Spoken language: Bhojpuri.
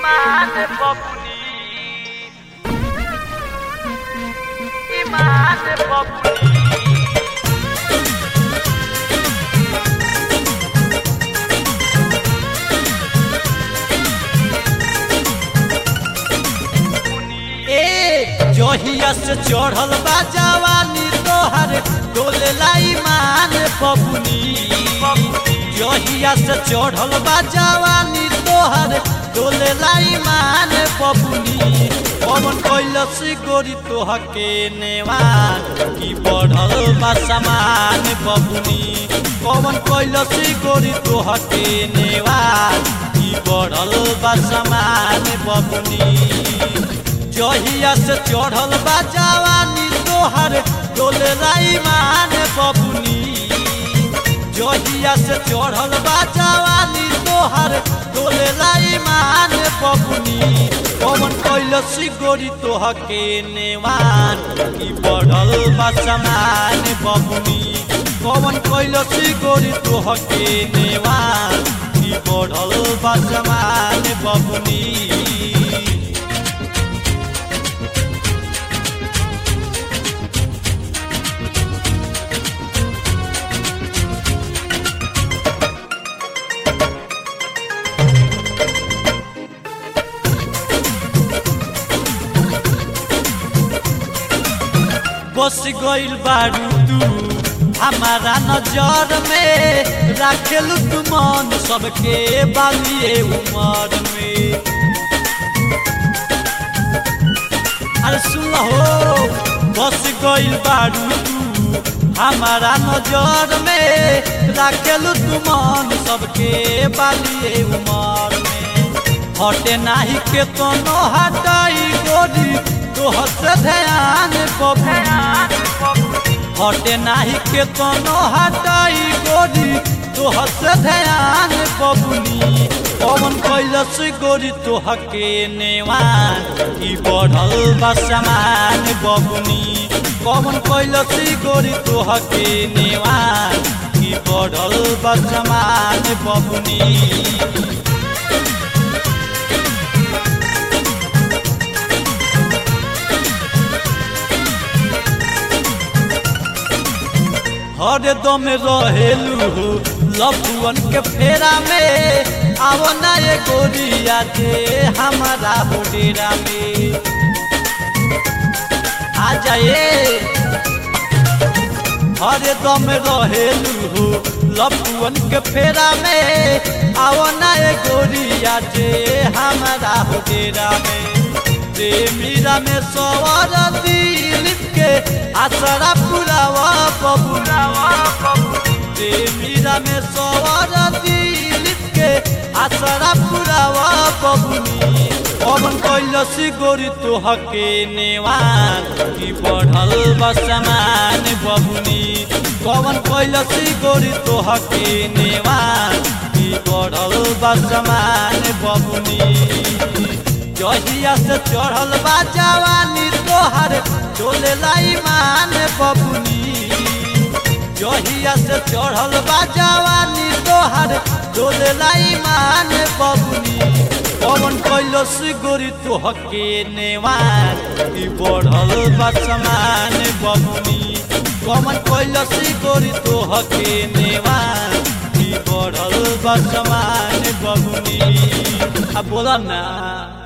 Iman Populi Iman Populi ए जहिया से चढ़ल बा जवानी तोहर डोले लाई मान बबुनी जहिया से चढ़ल बा जवानी तोहर डोले लाई मान बबुनी पवन कैलस गोरी तोहके नेवान की बढ़ल बा समान बबुनी पवन कैलस गोरी तोहके नेवान की बढ़ल बा समान बबुनी जहिया से चढ़ल बा जवानी तोहर डोले लाई मान बबुनी जहिया से चढ़ल बा जवानी तोहर डोले लाई मान बबुनी पवन कैलस गोरी तोहके नेवान की बढ़ल बा समान बबुनी पवन कैलस गोरी तोहके नेवान की बढ़ल बा समान बबुनी बस गइल बारू तू हमारा नजर में राखेलू तू मन सबके बालिए उमर में अरे सुन हो बस गइल बारू तू हमारा नजर में राखेलू तू मन सबके बालिए उमर में हटे नाही के कोनो हटाई गोरी तोहर से ध्यान बबुनी हटे नाही के कोनो हटाई गोरी तोहर से ध्यान बबुनी पवन कैलस गोरी तोहके नेवान की बढ़ल बा समान बबुनी पवन कैलस गोरी तोहके नेवान की बढ़ल बा समान बबुनी हरदम रहेलू लफुअन के फेरा में आवो ना ये गोरिया जे हमारा हो डेरा में आ जाए हरदम रहेलू लफुअन के फेरा में आवो ना ये गोरिया जे हमारा हो डेरा में रे मीरा में सवार दिलीप के आसरा पुरावा बबुलावा रे मीरा में सवार दिलीप के आसरा पुरावा बबुनी पवन कैलस गोरी तोहके नेवान की बढ़ल बसमान बबुनी पवन कैलस गोरी तोहके नेवान की बढ़ल बसमान बबुनी जहिया से चढ़ल बा जवानी तोहर चोले लाई मान बबुनी जहिया से चढ़ल बा जवानी तोहर चोले लाई मान बबुनी पवन कैलस गोरी तोहके नेवान ई बढ़ल बा समान बबुनी पवन कैलस गोरी तोहके नेवान ई बढ़ल बा समान बबुनी आ बोला ना